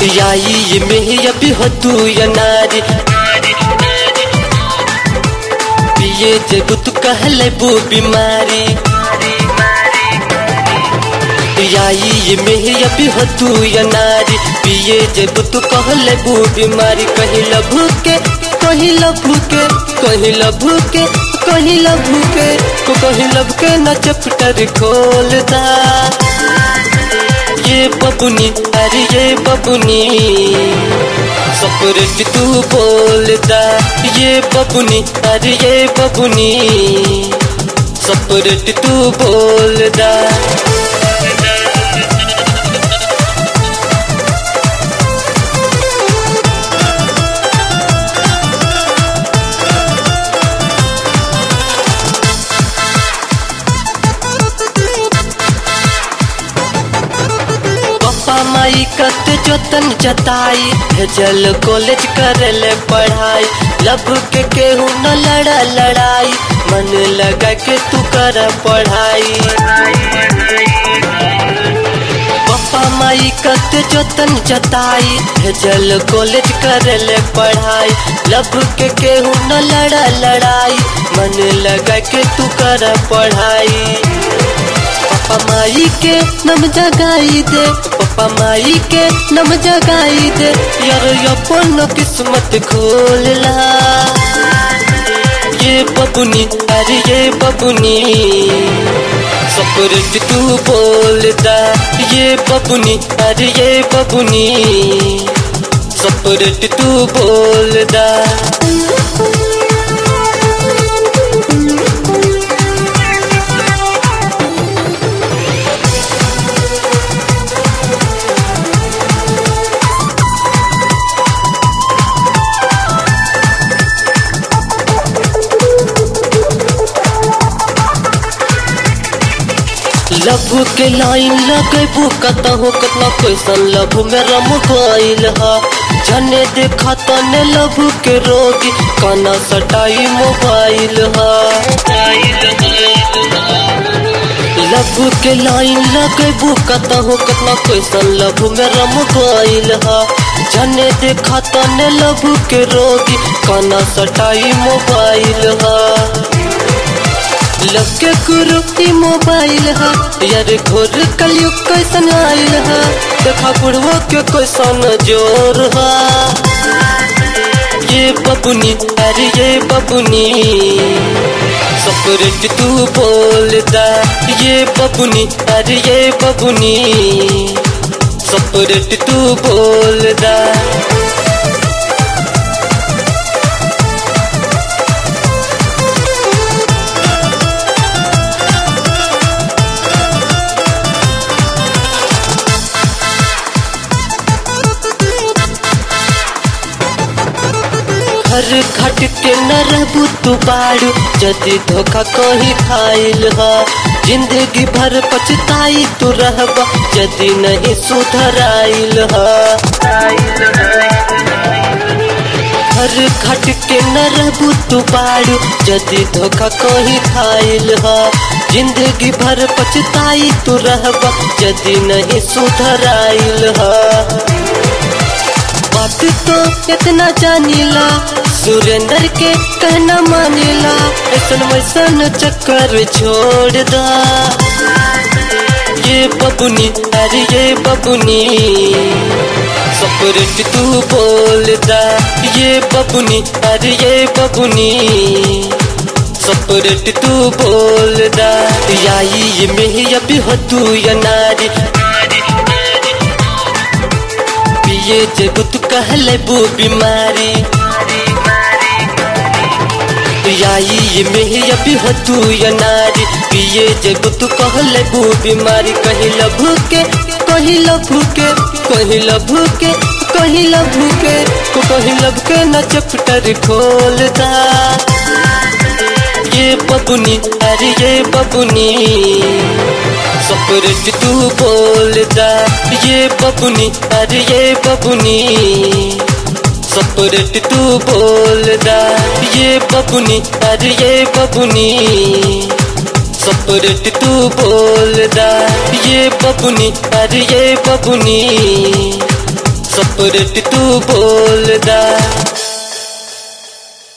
याई में अभी हो तू या नारी पिए जब तू कहले बू बीमारी याई में अभी हो तू या नारी पिए जब तू कहले बू बीमारी कहीं लभू के कहीं लभू के कहीं लभू के कहीं लभू के को कहीं लब के न चपटर खोलता ये बबुनी अरे ये बबुनी सपरेट तू बोलता ये बबुनी अरे ये बबुनी सपरेट तू बोलता पापा माई कत जोतन जताई भेजल कॉलेज करले पढ़ाई लब के केहू न लड़ा लड़ाई मन लगा के तू कर पढ़ाई पापा माई कत जोतन जताई भेजल कॉलेज करले पढ़ाई लब के केहू न लड़ा लड़ाई मन लगा के तू कर पढ़ाई पापा माई के नम जगाई दे पापा माई के नम जगाई दे यार अपन किस्मत खोलला ये बबुनी अरे ये बबुनी सपरेट तू बोलता ये बबुनी अरे ये बबुनी सपरेट तू बोलता लभु के लाइन लगेबू कतहु कतना कैसन लभु में रम गईल ह जने देखा तने लभु के रोगी काना सटाई मोबाइल ह लभु के लाइन लगेबू कतहु कतना कैसन लभु में रम गईल ह जने देखा तने लभु के रोगी काना सटाई मोबाइल ह लगे गुरु की मोबाइल है यार घोर कलयुग कैसन आयल है देखा बुढ़वा के कैसन जोर है ये बबुनी अरे ये बबुनी सपरेट तू बोलता ये बबुनी अरे ये बबुनी सपरेट तू बोलता घर घट के न रहबू तू बाड़ू जदि धोखा कहीं खाइल ह जिंदगी भर पछताई तू रहब जदि नहीं सुधराइल ह घर घट के न रहबू तू बाड़ू जदि धोखा कहीं खाइल ह जिंदगी भर पछताई तू रहब जदि नहीं सुधराइल ह बात तो इतना जानीला सुरेंद्र के कहना मानेला ऐसन वैसन चक्कर छोड़ दा ये बबुनी अरे ये बबुनी सपरेट तू बोलता ये बबुनी अरे ये बबुनी सपरेट तू बोलता याई में अभी हो तू या नारी पिए जब तू कहले बू बीमारी याई में अभी हो तू या नारी पिए जब तू कहले बू बीमारी कहीं लभू के कहीं लभू के कहीं लभू के कहीं लभू के को कहीं लब के न चपटर खोलता ये बबुनी अरे ये बबुनी सपरेट तू बोलता ये बबुनी अरे ये बबुनी सपरेट तू बोलता ये बबुनी अरे ये बबुनी सपरेट तू बोलता ये बबुनी अरे ये बबुनी सपरेट तू बोल दा